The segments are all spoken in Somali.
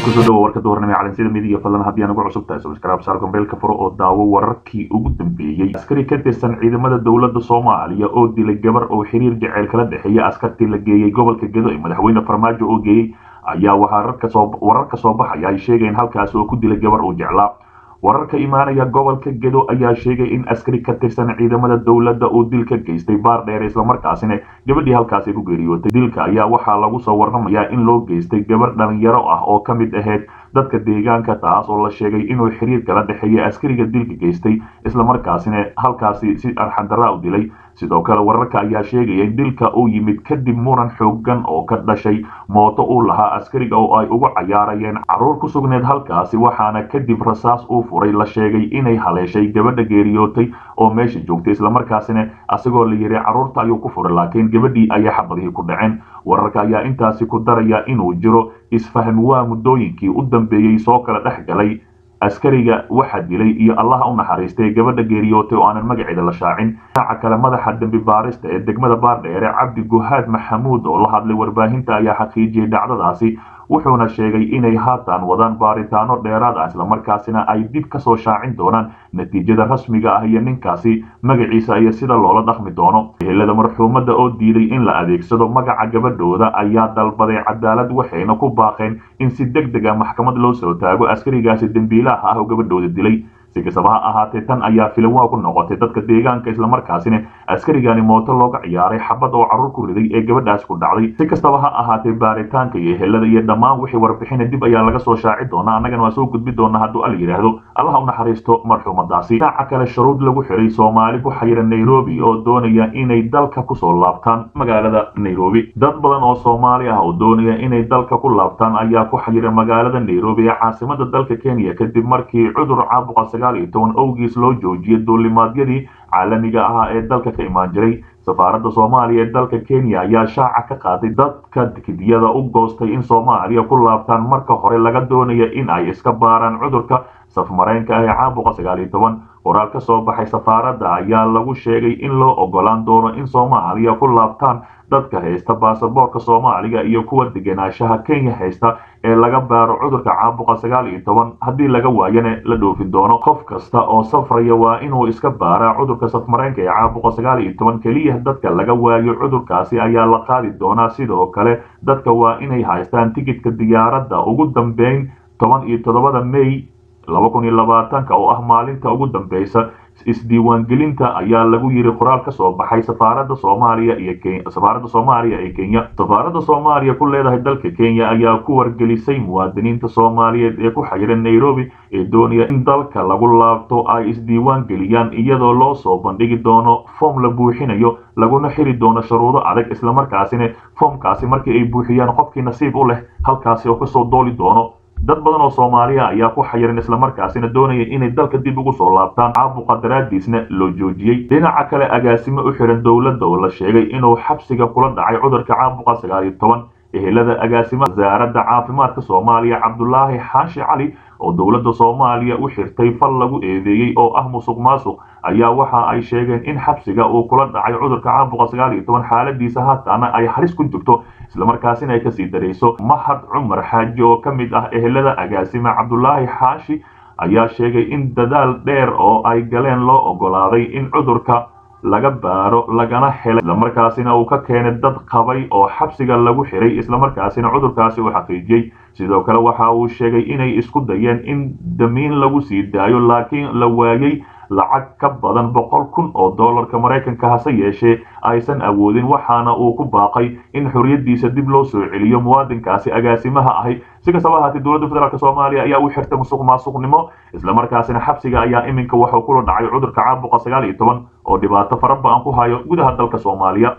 kusoo dhawo warka duhurnimo ee calansida midiya fadlan haddii aan ugu cusub tahay subscribe saar gombeelka furo oo daawo wararkii ugu dambeeyey askari ka tirsan ciidamada dowladda soomaaliya oo dilay gabar oo xiriir jaceyl kala dhexeeya askartii la geeyey gobolka gedo ee madaxweyne farmaajo oo geeyey ayaa waxaa wararka soo baxaya ay sheegayeen halkaas oo ku dilay gabar uu jeclaa wararka imaanaya gobolka gedo ayaa sheegay in askari ka tirsan ciidamada dowladda uu dil ka geystay baar dheer islamarkaasina gabadhii halkaasi ku geeriyootay dilka ayaa waxaa lagu soo warramayaa in loo geystay gabar dhalinyaro ah oo ka mid ahayd dadka deegaanka taas oo la sheegay inuu xiriir kala dhexeeyay askariga dilka geystay islamarkaasina halkaasi si arxandaraa u dilay sidoo kale wararka ayaa sheegaya in dilka uu yimid kadib muran xoogan oo ka dhashay mooto uu lahaa askariga oo ay ugu cayaarayeen caruur ku sugneed halkaasi waxaana kadib rasaas uu furay la sheegay inay haleeshay gabadha geeriyootay oo meesha joogtay islamarkaasina asagoo la yiri caruurta ayuu ku furay laakiin gabadhii ayaa xabadihii ku dhaceen wararka ayaa intaasi ku daraya inuu jiro isfaham waa muddooyinkii u dambeeyey soo kala dhex galay askariga waxa dilay iyo allaha u naxariistay gabadha geeriyootay oo aanan magaceeda la shaacin dhinaca kale madaxa dembi baarista ee degmada baardheere cabdi guhaad maxamuud oo la hadlay warbaahinta ayaa xaqiijiyey dhacdadaasi wuxuuna sheegay inay haatan wadaan baaritaano dheeraad ah islamarkaasina ay dib kasoo shaacin doonaan natiijada rasmiga ah iyo ninkaasi magaciisa iyo sida loola dhaqmi doono ehelada marxuumadda oo diiday in la adeegsado magaca gabadhooda ayaa dalbaday cadaalad waxayna ku baaqeen in si deg deg a maxkamad loo soo taago askarigaasi dembiilaha ah oo gabadhooda dilay si kastaba ha ahaatee tan ayaa filanwaa ku noqotay dadka deegaanka islamarkaasina askarigani mooto looga ciyaaray xabad oo carruur ku riday ee gabadhaas ku dhacday si kastaba ha ahaatee baaritaanka iyo ehelada iyo dhammaan wixii warbixina dib ayaa laga soo shaaci doonaa annagana waa soo gudbi doonaa hadduu al yidhaahdo allaha u naxariisto marxuumadaasi dhinaca kale shuruud lagu xiray soomaali ku xayira nairobi oo doonaya inay dalka kusoo laabtaan magaalada nairobi dad badan oo soomaali ah oo doonaya inay dalka ku laabtaan ayaa ku xayira magaalada nairobi ee caasimada dalka kenya kadib markii cudur caabuqa owgiis loo joojiyay duulimaadyadii caalamiga ahaa ee dalka ka imaan jiray safaaradda soomaaliya ee dalka kenya ayaa shaaca ka qaaday dadka tikidiyada u goostay in soomaaliya ku laabtaan marka hore laga doonaya in ay iska baaraan cudurka safmareenka ah ee caabuqa sagaal iyo toban qoraal ka soo baxay safaaradda ayaa lagu sheegay in loo ogolaan doono in soomaaliya ku laabtaan dadka haysta baasaboorka soomaaliga iyo kuwa degenaanshaha kenya haysta ee laga baaro cudurka caabuqa sagaal iyo toban haddii laga waayana la dhoofin doono qof kasta oo safraya waa inuu iska baaraa cudurka safmareenka ee caabuqa sagaal iyo toban keliya dadka laga waayo cudurkaasi ayaa la qaadi doonaa sidoo kale dadka waa inay haystaan tikidka diyaaradda ugu dambeyn toban iyo toddobada may laba kun iyo labaatanka oo ah maalinta ugu dambeysa isdiiwaangelinta ayaa lagu yiri qoraal ka soo baxay safaaradda soomaaliya iyo safaaradda soomaaliya ee kenya safaaradda soomaaliya ku leedahay dalka kenya ayaa ku wargelisay muwaadiniinta soomaaliyeed ee ku xayiran nairobi ee doonaya in dalka lagu laabto ay isdiiwaan geliyaan iyadoo loo soo bandhigi doono foom la buuxinayo laguna xiri doono shuruudo adag islamarkaasina foomkaasi markii ay buuxiyaan qofkii nasiib u leh halkaasi oo kasoo dooli doono dad badan oo soomaaliya ayaa ku xayiran islamarkaasina doonaya inay dalka dib ugu soo laabtaan caabuqa daraadiisna loo joojiyey dhinaca kale agaasimo u xiran dowladda oo la sheegay inuu xabsiga kula dhacay cudurka caabuqa sagaal iyo toban ehelada agaasimaha wasaaradda caafimaadka soomaaliya cabdulaahi xaashi cali oo dowladda soomaaliya u xirtay fal lagu eedeeyey oo ah musuq maasuq ayaa waxa ay sheegeen in xabsiga uu kula dhacay cudurka caabuqa sagaal iyo toban xaaladiisa haataana ay halis ku jirto islamarkaasina ay kasii darayso mahad cumar xaaji oo ka mid ah ehelada agaasima cabdulaahi xaashi ayaa sheegay in dadaal dheer oo ay galeen loo ogolaaday in cudurka laga baaro lagana helay islamarkaasina uu ka keenay dad qabay oo xabsiga lagu xiray islamarkaasina cudurkaasi uu xaqiijiyey sidoo kale waxa uu sheegay inay isku dayeen in damiin lagu sii daayo laakiin la waayey lacag ka badan boqol kun oo dollarka maraykanka hase yeeshee aysan awoodin waxaana uu ku baaqay in xorriyaddiisa dib loo soo celiyo muwaadinkaasi agaasimaha ahi si kastaba ahaatee dowladda federaalk soomaaliya ayaa u xirtay musuq maasuqnimo islamarkaasina xabsiga ayaa iminka waxuu kula dhacay cudurka caabuqa sagaal iyo toban oo dhibaato fara ba-an ku hayo gudaha dalka soomaaliya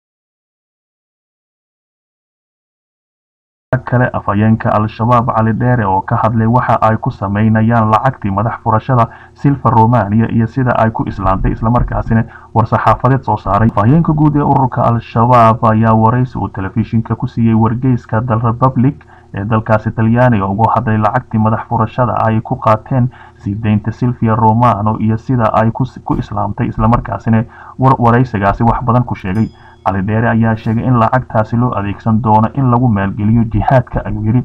kale afhayeenka al-shabaab cali dheere oo ka hadlay waxa ay ku sameynayaan lacagtii madax furashada silva romania iyo sida ay ku islaantay islamarkaasina war-saxaafadeed soo saaray afhayeenka guud ee ururka al-shabaab ayaa waraysi uu telefishinka ku siiyey wargeyska dal republic ee dalkaasi talyaaniga ugu hadlay lacagtii madax furashada ay ku qaateen sii deynta silvia romano iyo sida ay ku islaamtay islamarkaasina waraysigaasi wax badan ku sheegay cali dheere ayaa sheegay in lacagtaasi loo adeegsan doono in lagu maalgeliyo jihaadka ayuu yidhi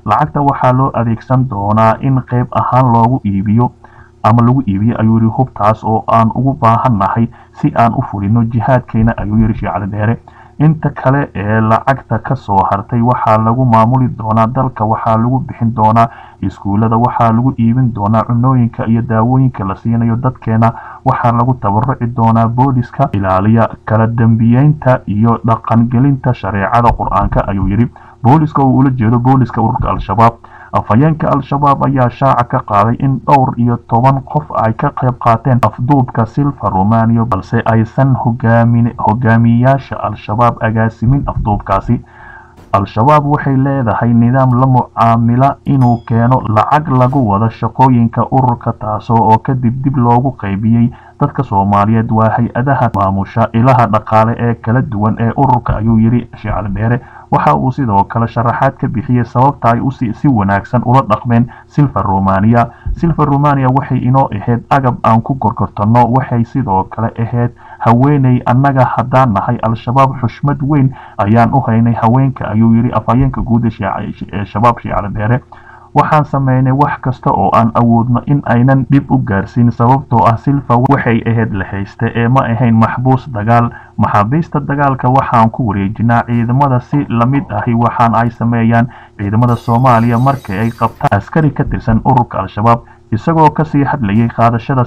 lacagta waxaa loo adeegsan doonaa in qayb ahaan loogu iibiyo ama lagu iibiyo ayuu yidhi hubtaas oo aan ugu baahannahay si aan u fulino jihaadkeena ayuu yidhi sheekh cali dheere inta kale ee lacagta ka soo hartay waxaa lagu maamuli doonaa dalka waxaa lagu bixin doonaa iskuullada waxaa lagu iibin doonaa cunooyinka iyo daawooyinka la siinayo dadkeena waxaa lagu tabaruci doonaa booliska ilaaliya kala dembiyeynta iyo dhaqangelinta shareecada qur-aanka ayuu yidhi booliska uu ula jeedo booliska ururka al-shabaab afhayeenka al-shabaab ayaa shaaca ka qaaday in dhowr iyo toban qof ay ka qayb qaateen afduubka silva romania balse aysan hogaamiyayaasha al-shabaab agaasimin afduubkaasi al-shabaab waxay leedahay nidaam la mucaamila inuu keeno lacag lagu wada shaqooyinka ururka taasoo oo kadib dib loogu qaybiyey dadka soomaaliyeed waa hay-adaha maamusha ilaha dhaqaale ee kala duwan ee ururka ayuu yidhi sheecali dheere waxa uu sidoo kale sharaxaad ka bixiyey sababta ay usi si wanaagsan ula dhaqmeen silva romania silva romania waxay inoo ahayd agab aan ku gorgortanno waxay sidoo kale ahayd haweeney annaga haddaan nahay al-shabaab xushmad weyn ayaan u haynay haweenka ayuu yidhi afhayeenka guud ee shabaab sheecali dheere waxaan sameynay wax kasta oo aan awoodno in aynan dhib u gaarsiin sababtoo ah silva waxay ahayd la hayste ee ma ahayn maxbuus dagaal maxaabiista dagaalka waxaan ku wareejinaa ciidamada si lamid ahi waxaan ay sameeyaan ciidamada soomaaliya markii ay qabtaan askari ka tirsan ururka al-shabaab isagoo kasii hadlayay qaadashada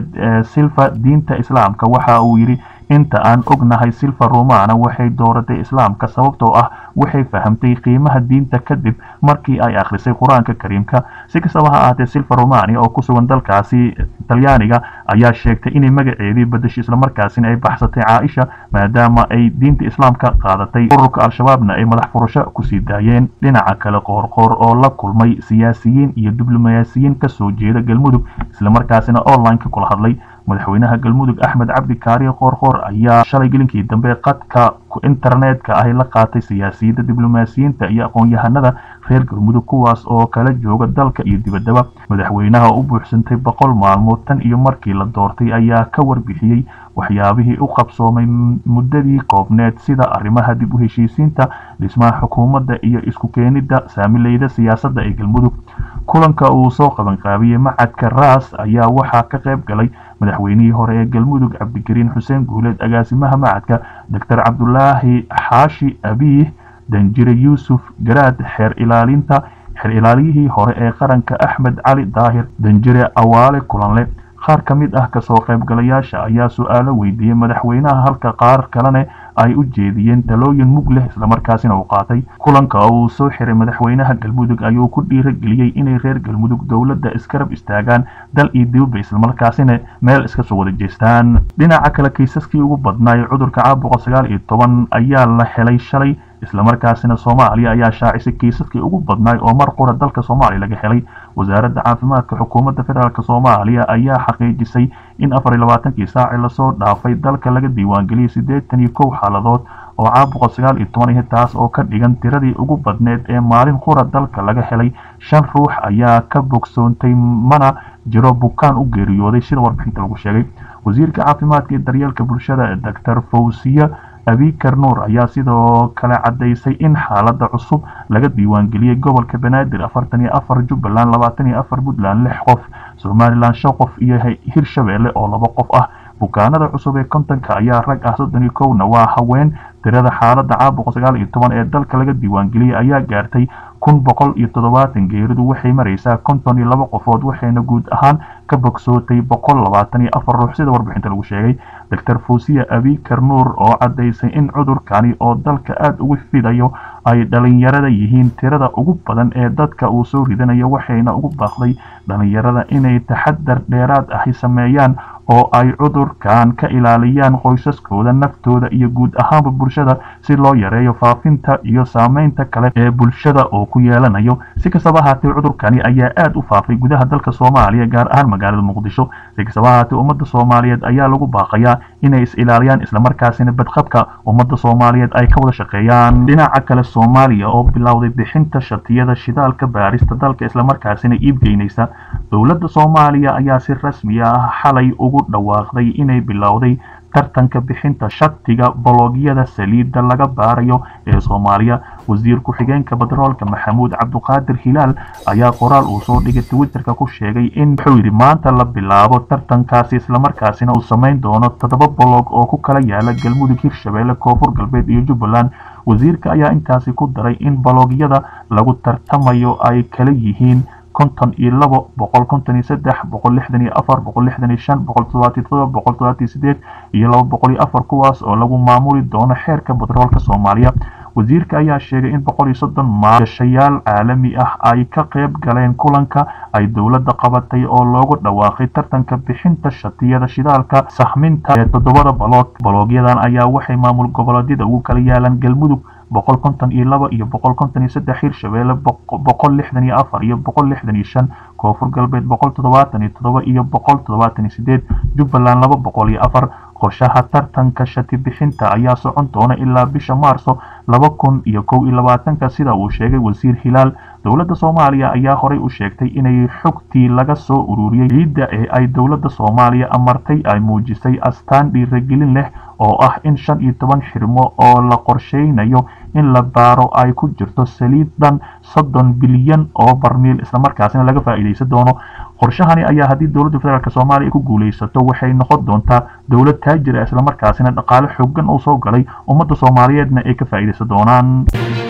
silva diinta islaamka waxa uu yidhi inta aan ognahay silva romana waxay dooratay islaamka sababtoo ah waxay fahamtay qiimaha diinta kadib markii ay akhrisay qur-aanka kariimka si kastaba ha ahaatee silva romania oo ku sugan dalkaasi talyaaniga ayaa sheegtay inay magaceedii badashay islamarkaasina ay baxsatay caaisha maadaama ay diinta islaamka qaadatay ururka al-shabaabna ay madax furasho kusii daayeen dhinaca kale qoorqoor oo la kulmay siyaasiyiin iyo diblomaasiyiin kasoo jeeda galmudug islamarkaasina online-ka kula hadlay madaxweynaha galmudug axmed cabdi kaariye qoorqoor ayaa shalay gelinkii dambe qadka internetka ahi la qaatay siyaasiyadda diblomaasiyiinta iyo aqoon-yahanada reer galmudug kuwaas oo kala jooga dalka iyo dibaddaba madaxweynaha u buuxsantay boqol maalmood tan iyo markii la doortay ayaa ka warbixiyey waxyaabihii u qabsoomay muddadii koobneed sida arrimaha dib u heshiisiinta dhismaha xukuumadda iyo isku keenidda saamileyda siyaasadda ee galmudug kulanka uu soo qabanqaabiyey macadka raas ayaa waxaa ka qayb galay madaxweynihii hore ee galmudug cabdikariin xuseen guuleed agaasimaha macadka doctor cabdulaahi xaashi abiih danjire yuusuf garaad xeer ilaalinta xeer ilaaliyihii hore ee qaranka axmed cali daahir danjire awaale kulanle qaar ka mid ah kasoo qaybgalayaasha ayaa su-aalo weydiiyey madaxweynaha halka qaar kalene ay u jeediyeen talooyin mug leh islamarkaasina uu qaatay kulanka uu soo xiray madaxweynaha galmudug ayuu ku dhiirageliyey inay reer galmudug dowladda iskarab istaagaan dal iyo dibadba islamarkaasina meel iska soo wada jeestaan dhinaca kale kiisaskii ugu badnaay cudurka caabuqa sagaal iyo toban ayaa la helay shalay islamarkaasina soomaaliya ayaa shaacisay kiisaskii ugu badnaay oo mar qura dalka soomaaliya laga helay wasaaradda caafimaadka xukuumadda federaalk soomaaliya ayaa xaqiijisay in afar iyo labaatankii saaci lasoo dhaafay dalka laga diiwaangeliyay siddeetan iyo kow xaaladood oo caabuqa sagaal iyo toban ihi taas oo ka dhigan tiradii ugu badneed ee maalin qura dalka laga helay shan ruux ayaa ka bogsoontay mana jiro bukaan u geeriyooday sida warbixinta lagu sheegay wasiirka caafimaadka iyo daryeelka bulshada doctor fawsiye abikar nuur ayaa sidoo kale caddaysay in xaaladda cusub laga diiwaangeliyey gobolka banaadir afartan iyo afar jubbaland labaatan iyo afar puntland lix qof somalilan shan qof iyo hirshabeelle oo laba qof ah bukaanada cusub ee kontonka ayaa rag ah soddon iyo kowna waa haween tirada xaaladda caabuqa sagaal iyo toban ee dalka laga diiwaangeliyey ayaa gaartay kun boqol iyo toddobaatan geeridu waxay maraysaa konton iyo laba qofood waxayna guud ahaan ka bogsootay boqol labaatan iyo afar ruux sida warbixinta lagu sheegay doctor fuusiya abikar nuur oo caddaysay in cudurkani oo dalka aada ugu fidayo ay dhalinyarada yihiin tirada ugu badan ee dadka uu soo ridanayo waxayna ugu baaqday dhalinyarada inay taxadar dheeraad ahi sameeyaan oo ay cudurkan ka ilaaliyaan qoysaskooda naftooda iyo guud ahaanba bulshada si loo yareeyo faafinta iyo saameynta kale ee bulshada oo ku yeelanayo si kastaba ahaatee cudurkani ayaa aada u faafay gudaha dalka soomaaliya gaar ahaan magaalada muqdisho si kastaba ahaatee ummadda soomaaliyeed ayaa lagu baaqayaa inay is ilaaliyaan islamarkaasina badqabka ummadda soomaaliyeed ay ka wada shaqeeyaan dhinaca kale soomaaliya oo bilowday bixinta shatiyada shidaalka baarista dalka islamarkaasina iibgeynaysa dowladda soomaaliya ayaa si rasmi ah xalay ugu ugu dhawaaqday inay bilowday tartanka bixinta shatiga bologyada saliidda laga baarayo ee soomaaliya wasiir ku-xigeenka batroolka maxamuud cabduqaadir hilaal ayaa qoraal uu soo dhigay twitterka ku sheegay in wuxuu yidhi maanta la bilaabo tartankaasi islamarkaasina uu samayn doono toddoba bolog oo ku kala yaala galmudug hirshabeelle koonfur galbeed iyo jubbaland wasiirka ayaa intaasi ku daray in bologyada lagu tartamayo ay kala yihiin konton iyo labo boqol konton iyo saddex boqol lixdan iyo afar boqol lixdan iyo shan boqol toddobaatiyo todoba boqol toddobaatiyo sideed iyo laba boqol iyo afar kuwaas oo lagu maamuli doono xeerka batroolka soomaaliya wasiirka ayaa sheegay in boqol iyo soddon maalgashayaal caalami ah ay ka qayb galeen kulanka ay dowladda qabatay oo loogu dhawaaqay tartanka bixinta shatiyada shidaalka sahminta ee toddobada baloog baloogyadan ayaa waxay maamul goboleedyada ugu kala yaalaan galmudug boqol konton iyo laba iyo boqol konton iyo saddex hirshabeelle boqol lixdan iyo afar iyo boqol lixdan iyo shan koonfur galbeed boqol toddobaatan iyo toddoba iyo boqol toddobaatan iyo sideed jubbaland laba boqol iyo afar qorshaha tartanka shati bixinta ayaa socon doona ilaa bisha maarso laba kun iyo kow iyo labaatanka sida uu sheegay wasiir hilaal dowladda soomaaliya ayaa horey u sheegtay inay xogtii laga soo ururiyey ciidda ee ay dowladda soomaaliya amartay ay muujisay astaan dhiiragelin leh oo ah in shan iyo toban xirmo oo la qorsheynayo in la baaro ay ku jirto saliid dhan soddon bilyan oo barmiil islamarkaasina laga faa'iidaysan doono qorshahani ayaa haddii dowladda federaalk soomaaliya ku guulaysato waxay noqon doontaa dowlad taajir ah islamarkaasina dhaqaale xoogan oo soo galay ummadda soomaaliyeedna ay ka faa'iidaysan doonaan